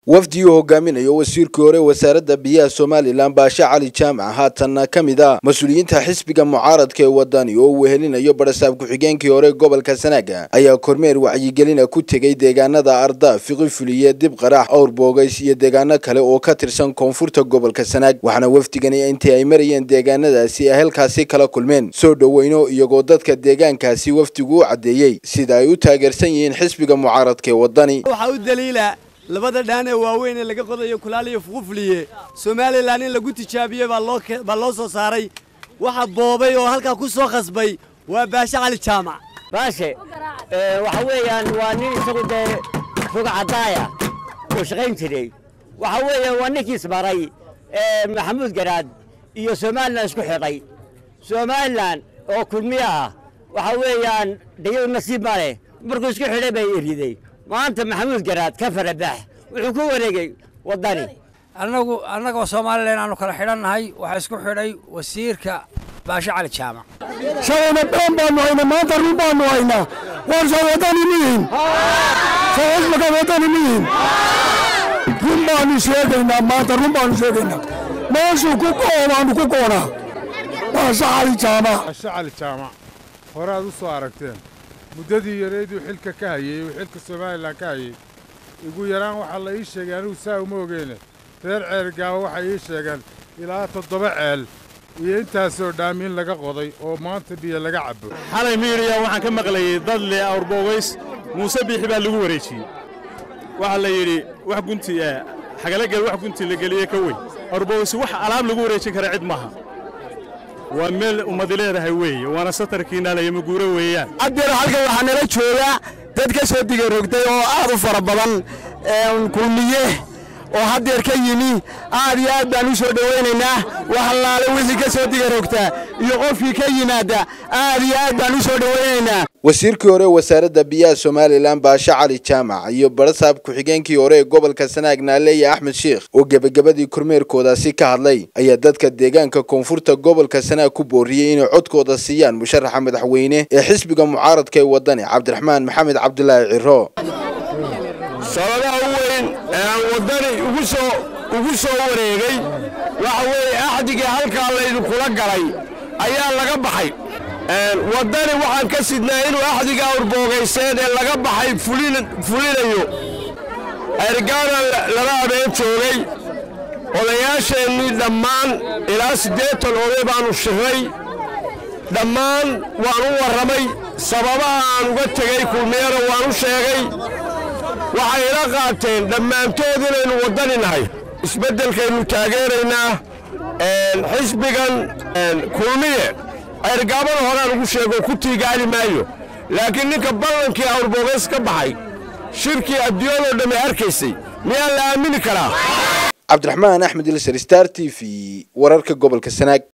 wafdi uu hogaaminayo wasiirkii hore wasaaradda biyaha somalilan baashe cali jaamac haatanna ka mid ah mas-uuliyiinta xisbiga mucaaradka ee wadani oo uu wehelinayo barasaab ku-xigeenkii hore gobolka sanaaga ayaa kormeer wacyigelina ku tegey deegaanada arda fiqi fuliye dib qarax awr boogays iyo deegaano kale oo ka tirsan koonfurta gobolka sanaag waxaana wafdigani intii ay marayeen deegaanadaasi ay halkaasi kala kulmeen soo dhoweyno iyagoo dadka deegaankaasi wafdigu u caddeeyey sida ay u taageersan yihiin xisbiga mucaaradka ee wadani waxaa u daliila labada dhaan ee waaweyn ee laga qodayo kulaal iyo fuqufuliye somalilan in lagu tijaabiyey baa loo soo saaray waxa boobay oo halkaa ku soo khasbay waa baashe cali jaamac baashe waxa weeyaan waa nin isagu dee foga caddaaya oo shaqayn jiray waxa weeye waa ninkiis maray maxamuud garaad iyo somalilan isku xidhay somalilan oo kulmiye ah waxa weeyaan dhayadu nasiib ma leh markuu isku xidhay bay eriday maanta maxamuud garaad ka farabax wuxuu ku wareegay waddani annagu annagoo somalilan aanu kala xidhannahay waxaa isku xidhay wasiirka baashe cali jaamac shalayna been baanu haynaa maanta run baanu haynaa warsa waddani mihin saasmaka waddani mihin run baanu sheegaynaa maanta run baanu sheegaynaa meeshuu ku go'o baanu ku goonaa baashe cali jaamac baashe cali jaamac hore aad u soo aragteen muddadii yareeduu xilka ka hayey uu xilka somalilan ka hayey ugu yaraan waxaa la ii sheegay anigu saa uma ogeene reer ceelgaaba waxay ii sheegeen ilaa toddoba ceel iyo intaasoo dhaamiin laga qoday oo maanta biyo laga cabbo xalay miiriya waxaan ka maqlayey dad leh awrboogays muuse biixi baa lagu wareejiyey waxaa la yidhi wax gunti xagalagel wax gunti la geliye ka weyn awrboogays wax alaab lagu wareejin kara cid maaha waa meel ummadi leedahay weeye waana satarkiina layamaguuro weeyaan haddeer halkan waxaa nala jooga dad ka soo digarogtay oo aad u fara badan kulmiye oo haddeer ka yimi aad iyo aad baan u soo dhowaynaynaa wax allaale wixii ka soo digarogtaa iyo qofkii ka yimaadda aad iyo aad baan u soo dhowaynaynaa wasiirkii hore wasaaradda biyaha somalilan baashe cali jaamac iyo barasaab ku-xigeenkii hore ee gobolka sanaag naaleya axmed sheikh oo gebagabadii kormeerkoodaasi ka hadlay ayaa dadka deegaanka koonfurta gobolka sanaag ku booriyey inay codkooda siiyaan musharaxa madaxweyne ee xisbiga mucaaradka ee wadani cabdiraxmaan maxamed cabdulaahi ciro sababaha u weyn ee aan waddani ugu soo ugu soo wareegay waxa weeye axdigii halkaa laydinkula galay ayaa laga baxay waddani waxaan ka sidnaa inuu axdiga awrboogayseed ee laga baxay fulinayo ergaana laba habeen joogay odayaasheennii dhammaan ilaa siddeetan oday baannu shirray dhammaan waan u warramay sababaha aan uga tegey kulmiyana waan u sheegay waxay ila qaateen dhammaantood inaynu waddani nahay isbeddelkaynu taageeraynaa xisbigan kulmiye ergaabada horaan ugu sheego ku tiigaali maayo laakiin ninka ballankii awrboogays ka baxay shirkii adduunyadoo dhammi arkaysay miyaa la aamini karaa cabdiraxmaan axmed ilsar star t v wararka gobolka sanaag